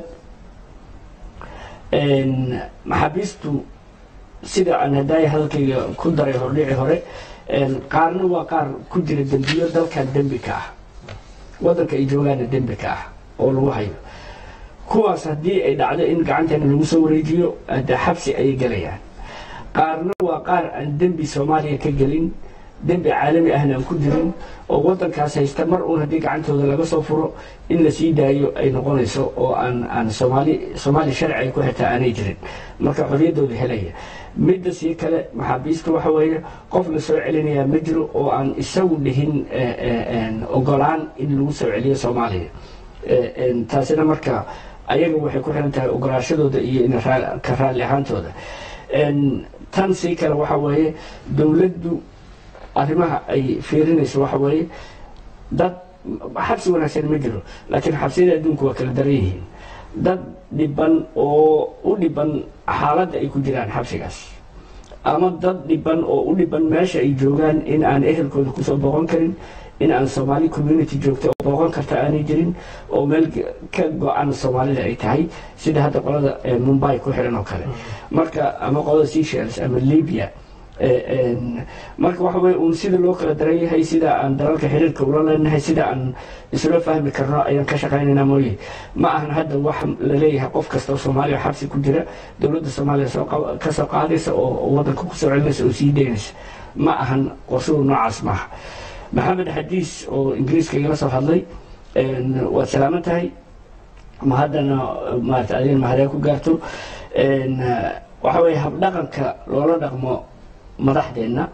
maxaabiistu sida aan hadaaya hadalkayga ku daray hordhici hore qaarna waa qaar ku jira dembiyo dalkan dembi ka ah waddanka ay joogaana dembi ka ah oo lagu hayo kuwaas haddii ay dhacdo in gacanteena lagu soo wareejiyo de xabsi ayay gelayaan qaarna waa qaar aan dembi soomaaliya ka gelin dembi caalami ahna aan ku jirin oo waddankaas haysta mar uun haddii gacantooda laga soo furo in la sii daayo ay noqonayso oo aan aan soomaali soomaali sharci ay ku xitaa aanay jirin marka xorriyaddooda helaya midda sii kale maxaabiista waxa weeye qof la soo celinayaa ma jiro oo aan isagu dhihin ogolaan in lagu soo celiyo soomaaliya taasina marka ayaga waxay ku xiran tahay ogolaashadooda iyo in ka raalli ahaantooda tan sii kale waxa weeye dowladdu arrimaha ay fiirinayso waxa weeye dad xabsi wanaagsan ma jiro laakiin xabsiyada adduunku waa kala daran yihiin dad dhiban oo u dhiban xaaladda ay ku jiraan xabsigaas ama dad dhiban oo u dhiban meesha ay joogaan in aan ehelkooda kusoo booqan karin in aan soomaali community joogta oo booqan karta aanay jirin oo meel ka go-an soomaalida ay tahay sida hadda qolada mumbai ku xiran oo kale marka ama qolada seashels ama libya marka waxa weye uun sida loo kala daran yahay sida aan dalalka xiriirka ula leenahay sida aan isla fahmi karno ayaan ka shaqaynaynaa mooye ma ahan hadda wax laleeyahay qof kasta oo soomaaliya xabsi ku jira dowladda soomaaliya ka soo qaadaysa oo waddanka kusoo celinaysa oo sii daynaysa ma ahan qorshuhu noocaas maaha maxamed xadiis oo ingiriiska igala soo hadlay waad salaaman tahay ma haddana maarata adin mahadee ku gaarto waxa weeye habdhaqanka loola dhaqmo madaxdeenna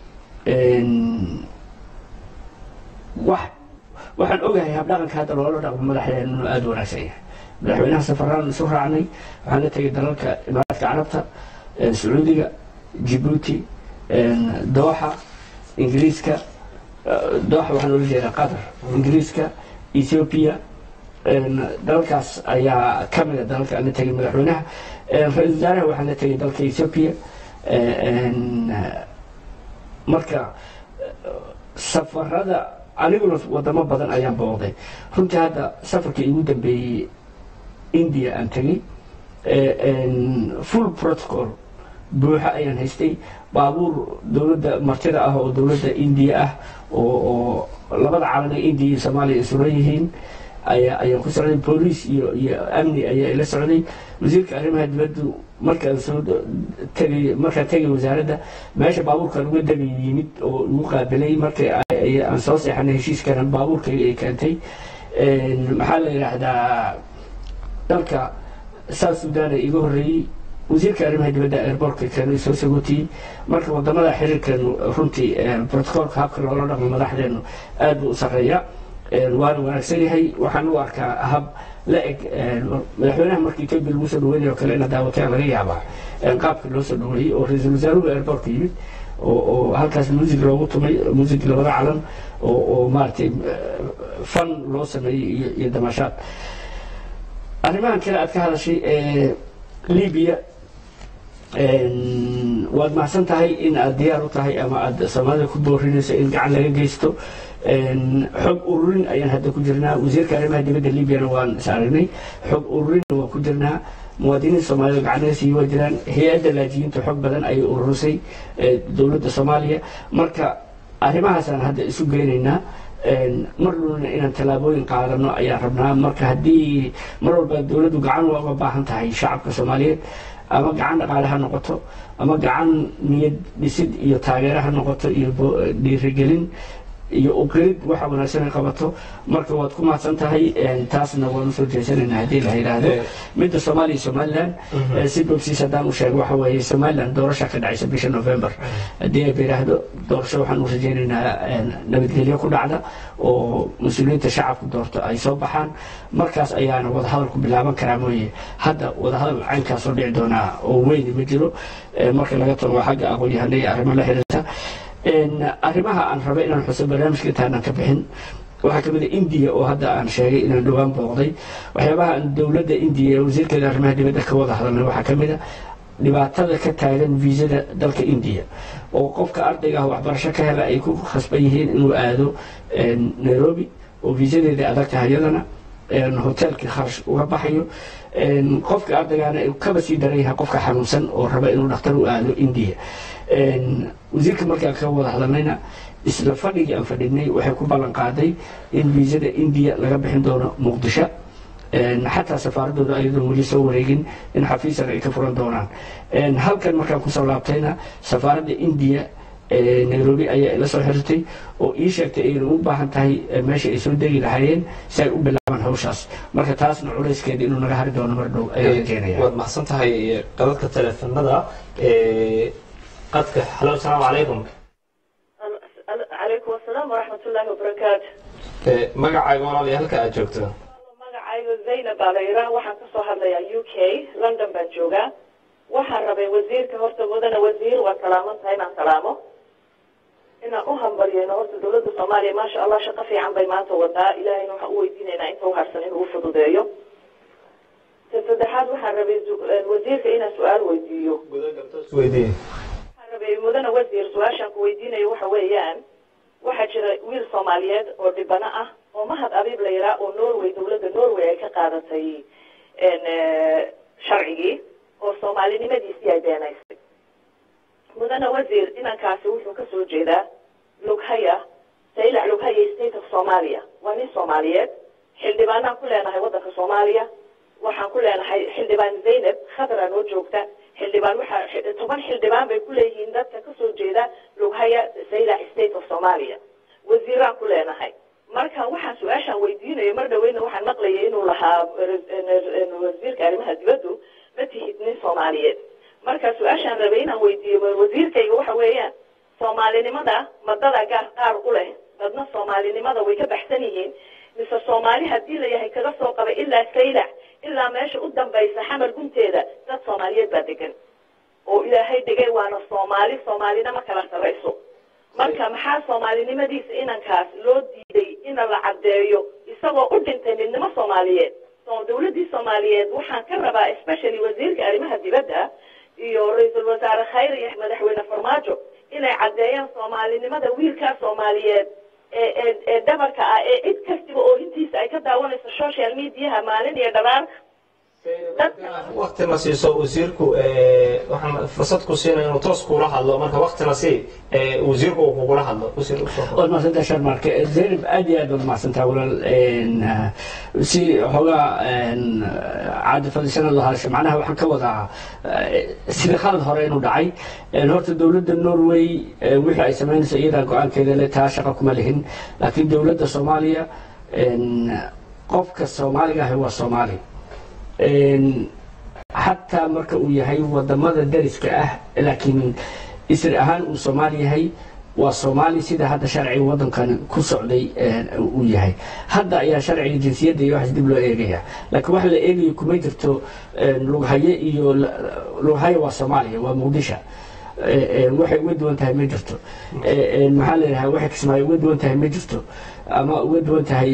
wax waxaan ogahay habdhaqanka hadda loola dhaqmo madaxdeenna inuu aada u wanaagsan yahay madaxweynaha safaraan isu raacnay waxaan la tegay dalalka imaaraadka carabta sacuudiga jibuuti dooxa ingiriiska dooxa waxaan oola jeedaa qatar ingiriiska ethiopia dalalkaas ayaa ka mida dalalka aan la tegay madaxweynaha ra-isul wasaaraha waxaan la tegay dalka ethiopia marka safarada aniguna wadamo badan ayaan booqday runtii hadda safarka igu dambeeyey india aan tegey full protocol buuxa ayaan haystay baabuur dowladda martida ah oo dowladda indiya ah oo labada calan ee indiya iyo soomaaliya isuran yihiin ayaa ayaan ku socday booliis iyo iyo amni ayaa ila socday wasiirka arrimaha dibaddu markaan soo tegay markaan tegay wasaaradda meesha baabuurkan uga degay yimid oo igu qaabilay markii aan soo seexanay heshiiskana baabuurkayga ay keentay maxaa la yidhaahdaa dalka south sudan ee iga horreeyey wasiirka arrimaha dibadda airbortka keenay soo sagootiyey marka wadamada xiriirkeenu runtii protocolka habka loola dhaqmo madaxdeenu aad buu u sarreeya waana wanaagsan yahay waxaan u arkaa hab la eg madaxweynaha markii kabil lagu soo dhaweynay oo kale ina daawateen laga yaabaa qaabka loo soo dhaweeyey oo ra-iisul wasaaruhu airbortka yimid oo halkaas muusig loogu tumay muusig labada calan oo maaragtay fan loo sameeyey iyo damashaad arrimahan kale aad ka hadashay libiya waad mahadsan tahay in aad diyaar u tahay ama aad soomaalida ku boorinayso in gacan laga geysto xog ururin ayaan hadda ku jirnaa wasiirka arrimaha dibadda libyana waan is aragnay xog ururinna waan ku jirnaa muwaadiniinta soomaalida gacanaga sii waa jiraan hay-adda laajiyiinta xog badan ayay ururisay dowladda soomaaliya marka arrimahaasaan hadda isu geynaynaa mar dhulna inaan tallaabooyin qaadano ayaan rabnaa marka haddii mar walba dowladdu gacan waa uga baahan tahay shacabka soomaaliyeed ama gacan dhaqaale ha noqoto ama gacan niyad dhisid iyo taageero ha noqoto iyo dhiirigelin iyo uqirid waxa wanaagsan ay qabato marka waad ku mahadsan tahay taasna waan usoo jeesanaynaa haddii la yidhaahdo midda soomaaliya somaliland si bogsiis haddaan u sheego waxa weeye somaliland doorasha ka dhacaysa bisha november haddii ay yidhaahdo doorasho waxaan u rajaynaynaa nabadgelyo ku dhacda oo mas-uuliyiinta shacabku doorto ay soo baxaan markaas ayaana wadahadalku bilaaban karaa mooye hadda wadahadal caynkaasoo dhici doonaa oo weyni ma jiro marka laga tago xagga aqoon-yahana iyo arrimo la xiriirta arrimaha aan rabay inaan xuso barnaamijka intaanan ka bixin waxaa ka mid a indiya oo hadda aan sheegay inaan dhowaan booqday waxyaabaha aan dowladda indiya wasiirkeeda arrimaha dibadda ka wada hadalnay waxaa ka mid a dhibaatada ka taagan viisada dalka indiya oo qofka ardayga ah waxbarasho ka hela ay ku khasban yihiin inuu aado nairobi oo viisadeeda adag tahay iyadana hoteelkii kharash uga baxayo qofka ardaygaana kaba sii daran yahay qofka xanuunsan oo raba inuu dhakhtar u aado indiya wasiirka markaan ka wada hadalnayna isla fadhigii aan fadhinay waxay ku ballan qaaday in viisada indiya laga bixin doono muqdisho xataa safaaradooda ayadoon weli soo wareegin in xafiisan ay ka furan doonaan halkan markaan kusoo laabtayna safaaradda indiya nairobi ayaa ila soo xirtay oo ii sheegtay ayna u baahan tahay meesha ay soo degi lahaayeen si ay u bilaabaan hawshaas marka taasna culayskeeda inuu naga hari doono mar dhow ayaan rajeenaya waad maxsan tahay qadadka teleefanada qadka halo asalaamu calaykum calaykum asalaam waraxmat ullaahi wabarakaatu magacaaga walaaliya halka aad joogto magacayga zaynab baa la yidhaah waxaan kasoo hadlayaa u k london baan joogaa waxaan rabay wasiirka horta mudana wasiir waa salaaman tahay inaan salaamo inaan u hambaryayno horta dowladda soomaaliya maasha allah shaqo fiican bay maanta wadaa ilaahayna waxaan u weydiinaynaa inta uharsan inuu u fududeeyo ta saddexaad waxaan rabay wasiirka inaan su-aal weydiiyo weydiiye waxaan rabay mudana wasiir su-aashaan ku weydiinayo waxa weeyaan waxaa jira wiil soomaaliyeed oo dhibano ah oo mahad abiib la yidhaah oo norway dowladda norway ay ka qaadatay sharcigii oo soomaalinimadiisii ay beenaysay mudana wasiir inankaasi wuxuu kasoo jeedaa lughaya saylac lughaya state of somalia waa nin soomaaliyeed xildhibaanaan ku leenahay waddanka soomaaliya waxaan ku leenahay xildhibaan zaynab khadra noo joogta xildhibaan waxaa toban xildhibaan bay ku leeyihiin dadka kasoo jeeda lughaya saylac state of somalia wasiiraan ku leenahay marka waxaan su-aashaan weydiinayo mar dhaweyna waxaan maqlayay inuu lahaa wasiirka arrimaha dibaddu ma tihid nin soomaaliyeed marka su-aashaan rabay inaan weydiiyo wasiirkayga waxa weeyaan soomaalinimada madada gaar qaar u leh dadna soomaalinimada way ka baxsan yihiin mise soomaali haddii la yahay kaga soo qabay ilaa saylac ilaa meesha u dambaysa xamar gunteeda dad soomaaliyeed baa degan oo ilaahay dhigay waana soomaali soomaalina ma kala sarayso marka maxaa soomaalinimadiisa inankaas loo diiday ina la caddeeyo isagoo u dhintay midnimo soomaaliyeed dowladdii soomaaliyeed waxaan ka rabaa especially wasiirka arrimaha dibadda iyo ra-iisul wasaare khayr iyo madaxweyne farmaajo inay caddeeyaan soomaalinimada wiilkaa soomaaliyeed ee ee dhabarka ah ee cid kastiba oohintiisa ay ka daawanayso social mediaha maalin iyo dharaar waktina siiso wasiirku waxaan fursad ku siinaya inuu toos kuula hadlo marka waktina sii wasiirku uu kugula hadlo wasiir waad mahadsantaha sharmarke zaynab aad iyo aad waad mahadsantaha walaal si xoogaa caadi fadisana loo hadasho macnaha waxaan ka wadaa sida khalad hore inuu dhacay horta dowladda norway wixii ay samaynayso iyadaa go-aankeeda le taa shaqa kuma lihin laakiin dowladda soomaaliya qofka soomaaliga ahi waa soomaali xataa marka uu yahay wadamada dariska ah laakiin isri ahaan uu soomaali yahay waa soomaali sida hadda sharciga wadankan ku socday uu yahay hadda ayaa sharciga jinsiyadda iyo waxaas dib loo eegaya laakiin waxa la eegayo kuma jirto lughaye iyo lughaye waa soomaaliya waa muqdisho waxay uga duwan tahay ma jirto maxaa leedahay waxay kismaayo uga duwan tahay ma jirto ama uga duwan tahay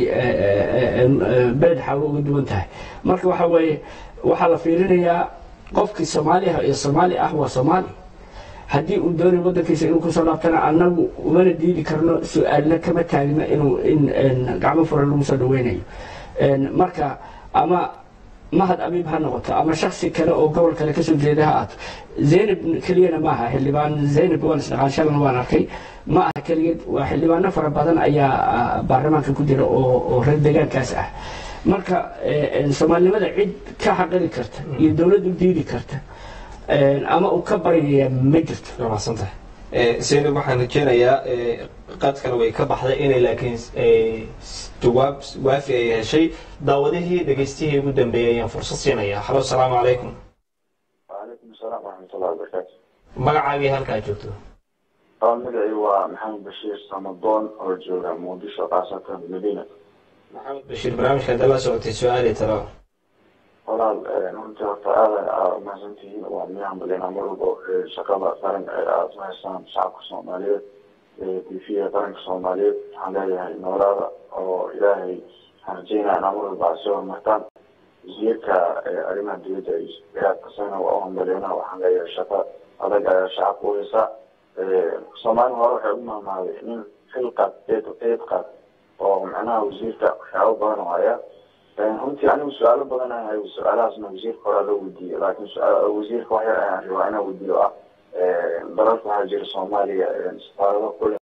beled xaawo uga duwan tahay marka waxa weeye waxaa la fiirinayaa qofkii soomaaliah iyo soomaali ah waa soomaali haddii uu doonay wadankiisa inuu kusoo laabtana annagu umana diidi karno su-aalna kama taagno inuu in gacmo furan lagu soo dhaweynayo marka ama mahad abiib ha noqoto ama shaksi kale oo gobol kale kasoo jeeda ha aato zaynab keliyana maaha xildhibaan zaynab waan isdhaqaashadan waan arkay ma aha keligeed waa xildhibaano fara badan ayaa baarlamaanka ku jira oo reer deegaankaas ah marka soomaalinimada cid ka xaqiri karta iyo dowladdu diidi karta ama uu ka baryaya ma jirto mahadsantahay zaynab waxaan rajeynayaa qaadkana way ka baxday inay laakiin jawaab waafi ay heshay daawadihii dhegaystihii ugu dambeeyay ayaan fursad siinaya halo asalaamu calaykum وعليكم السلام ورحمة الله وبركاته magacaagii halkaa joogto طبعا مدعي ومحمد بشير صمدون أرجو مقدشة خاصة المدينة maxamed bashiir barnaamijka hadda la socotay su-aali talo walaal runtii horta aada aa umahadsantihiin waa miyaan balina mar walba shaqada qaran ee aada u haysaan shacabka soomaaliyeed tv qaranka soomaaliyeed waxaan leeyahay noolaada oo ilaahay waxaan rajeynaya inaa mar walba soo horumartaan wasiirka arrimaha dowladda kasana waa u hambaliyana waxaan leeyahay shaqo adag ayaa shacabka u haysa soomaali hore waxay u mahmaaday nin xil qaad eed eed qaad oo macnaha wasiirka waxyaabo badan oo haya runtii anigu su-aalo badan aan hayo su-aalahaasna wasiirka horaa loo weydiiyey laakiin wasiirka wax yar ayaan rabaa inaan weydiiyo ah dalalka waxaa jira soomaaliya safaarado kule